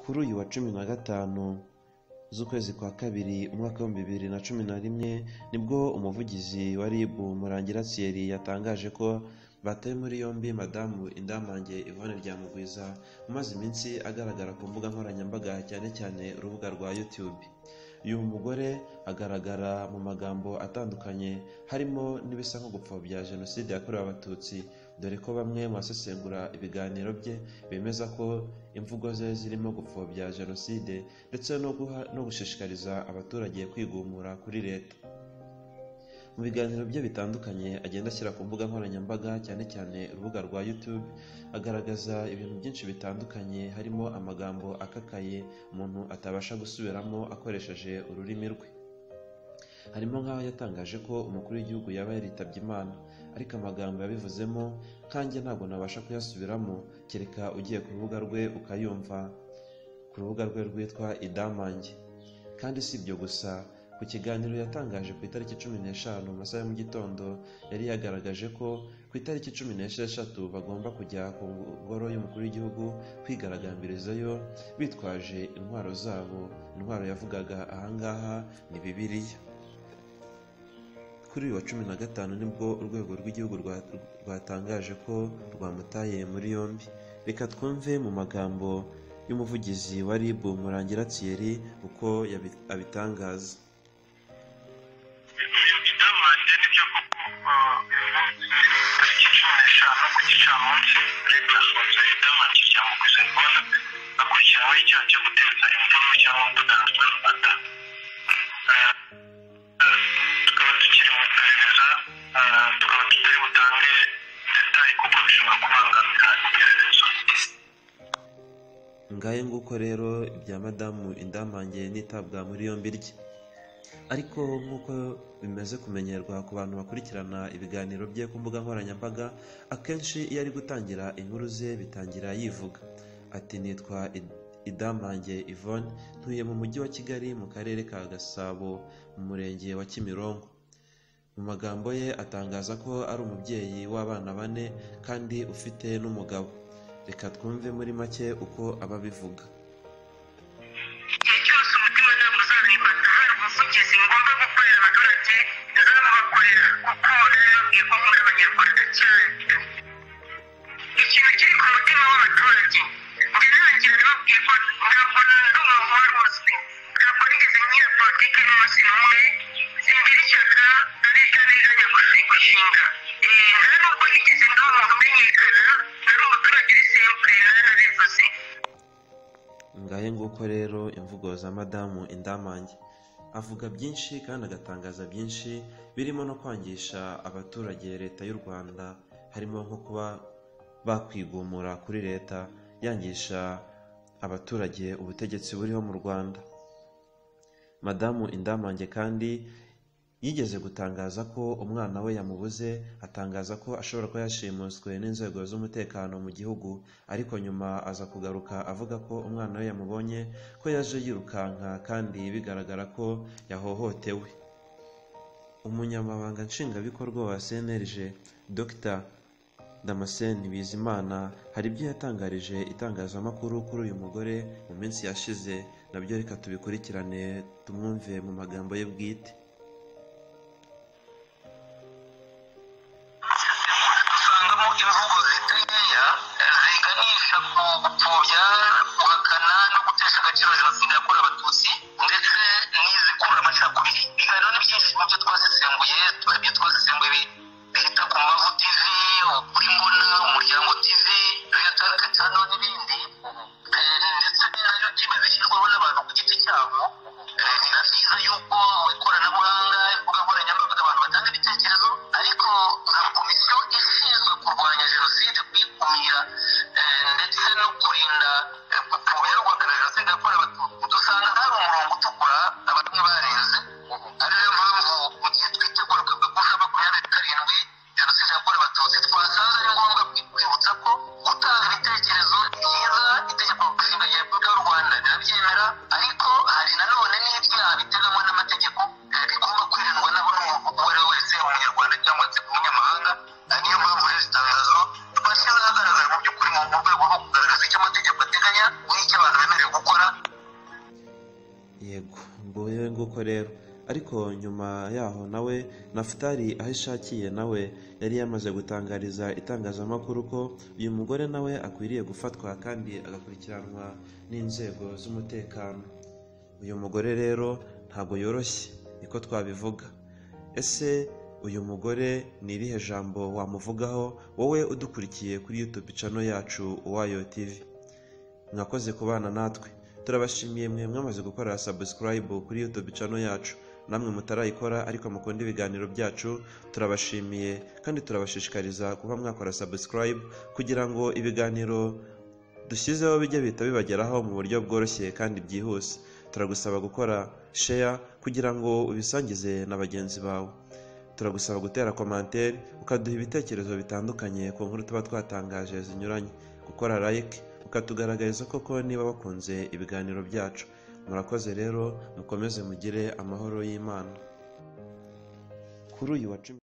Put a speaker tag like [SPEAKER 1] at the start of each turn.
[SPEAKER 1] Kuri uyu wa cumi na gatanu z'ukwezi kwa kabiri umwaka w'ibihumbi bibiri na cumi na rimwe nibwo umuvugizi wa RIB Murangira Thierry yatangaje ko bataye muri yombi madamu Indamange Yvonne Ryamugwiza umaze iminsi agaragara ku mbuga nkoranyambaga cyane cyane urubuga rwa YouTube. Uyu mugore agaragara mu magambo atandukanye harimo n'ibisa nko gupfobya Jenoside yakorewe Abatutsi dore ko bamwe mu basesengura ibiganiro bye bemeza ko imvugo ze zirimo gupfobya Jenoside ndetse no guha no gushishikariza abaturage kwigumura kuri leta. Mu biganiro bye bitandukanye agenda ashyira ku mbuga nkoranyambaga cyane cyane urubuga rwa YouTube agaragaza ibintu byinshi bitandukanye harimo amagambo akakaye umuntu atabasha gusubiramo akoresheje ururimi rwe. Harimo nk'aho yatangaje ko umukuru w'igihugu yaba yaritabye Imana ariko amagambo yabivuzemo nkanjye ntabwo nabasha kuyasubiramo kereka ugiye ku rubuga rwe ukayumva ku rubuga rwe rwitwa Idamange. Kandi si ibyo gusa ku kiganiro yatangaje ku itariki cumi n'eshanu mu masaha ya mu gitondo yari yagaragaje ko ku itariki cumi n'esheshatu bagomba kujya ku ngoro y'umukuru w'igihugu kwigaragambirizayo bitwaje intwaro zabo intwaro yavugaga ahangaha ni bibiliya kuri uyu wa cumi na gatanu nibwo urwego rw'igihugu rwa- rwatangaje ko rwamutaye muri yombi reka twumve mu magambo y'umuvugizi wa RIB Murangira Thierry uko yabi- abitangaza
[SPEAKER 2] Inamande nibyo koko tariki cumi n'eshanu ku gicamunsi leta yafunze idamanje rya mugwiza rwanda akurikiranyweho icyaha cyo guteza imvururu cyangwa umudugaragaro mu rwanda tukaba tukiri mu iperereza tukaba tutari butange detaye kuko bishobora kubangamira iperereza
[SPEAKER 1] ngahe nguko rero ibya madamu indamange n'itabwa muri yombi rye ariko nk'uko bimaze kumenyerwa ku bantu bakurikirana ibiganiro bye ku mbuga nkoranyambaga akenshi iyo ari gutangira inkuru ze bitangira yivuga ati nitwa Id- idamange yvonne ntuye mu mujyi wa kigali mu karere ka gasabo mu murenge wa kimironko mu magambo ye atangaza ko ari umubyeyi w'abana bane kandi ufite n'umugabo reka twumve muri make uko ababivuga
[SPEAKER 2] igihe cyose umutimanama uzabifata hari umuvugizi ni ngombwa gukorera abaturage azababakorera kuko rero niko muri abanyarwanda cyane ikintu kiri ku mutima w'abaturage ndizangira nababwiye ko ntabwo nari umuntu wari uzwi ntabwo nigeze ngira politiki n'umunsi n'umwe simbiri ishyaka ari ryo nteganya kuzigushinga nta nubwo nigeze ndi umuntu umenyekana nari umuturage uri simple narabivuze
[SPEAKER 1] ngahe nguko rero imvugo za madamu indamange avuga byinshi kandi agatangaza byinshi birimo no kwangisha abaturage leta y'u rwanda harimo nko kuba bakwigumura kuri leta yangisha abaturage ubutegetsi buriho mu rwanda madamu indamange kandi yigeze gutangaza ko umwana we yamubuze atangaza ko ashobora kuba yashimuswe n'inzego z'umutekano mu gihugu ariko nyuma aza kugaruka avuga ko umwana we yamubonye ko yaje yirukanka kandi bigaragara ko yahohotewe umunyamabanga nshingwabikorwa wa cnlg dr damascene bizimana hari ibyo yatangarije itangazamakuru kuri uyu mugore mu minsi yashize nabyo reka tubikurikirane tumwumve mu magambo ye bwite
[SPEAKER 2] dusangamo imvugo ziteya ziganisha ku gupfobya guhakana no gutesha agaciro jenoside yakorewe abatutsi ndetse n'izikurura amacakubiri ibiganiro ni byinshi mu byo twasesenguye hari ibyo twasesenguye bihita ku mavu tv ukuri mbona umuryango tv viyatarike cyane n'ibindi Eh, ndetse na yo tv zishyirwaho n'abantu ku giti cyabo Eh, biba byiza yuko mu ikoranabuhanga imbuga nkoranyambaga abantu batanga ibitekerezo ariko nka komisiyo ishinzwe kurwanya jenoside kuyikumira eh, ndetse no kurinda eh, gupfobya no guhakana jenoside yakorewe abatutsi dusanga hari umurongo utukura abamwe barenze ari yo mpamvu mu gihe twitegura kwibuka kuri makumyabiri karindwi jenoside yakorewe abatutsi twasanze ari ngombwa kwi- kwibutsa ko gutanga ibitekerezo ni byiza itegeko nshinga rya repubulika y'u rwanda rirabyemera ariko hari nanone n'ibyaha biteganywa n'amategeko eh, bigomba kwirindwa na buri muntu uwo ari we wese yaba umunyarwanda cyangwa se umunyamahanga Eh, niyo mpamvu rero iki tangazo twashyize ahagaragara mu by'ukuri mu mu rwego rwo kugaragaza icyo amategeko ateganya n'icyo abantu bemerewe gukora
[SPEAKER 1] ari nguko rero ariko nyuma yaho nawe nafutari aho ishakiye nawe yari yamaze gutangariza itangazamakuru ko uyu mugore nawe akwiriye gufatwa kandi agakurikiranwa n'inzego z'umutekano uyu mugore rero ntabwo yoroshye niko twabivuga ese uyu mugore ni irihe jambo wamuvugaho wowe udukurikiye kuri youtube cano yacu uwayo tv mwakoze kubana natwe turabashimiye mwe mwamaze gukora subscribe kuri youtube cano yacu namwe mutarayikora ariko mukunda ibiganiro byacu turabashimiye kandi turabashishikariza kuba mwakora subscribe kugira ngo ibiganiro dushyizeho bijye bihita bibageraho mu buryo bworoshye kandi byihuse turagusaba gukora share kugira ngo ubisangize na bagenzi bawe turagusaba gutera komantere ukaduha ibitekerezo bitandukanye ku nkuru tuba twatangaje zinyuranye gukora like ukatugaragariza koko niba bakunze ibiganiro byacu murakoze rero mukomeze mugire amahoro y'imana kuri uyu wa cumi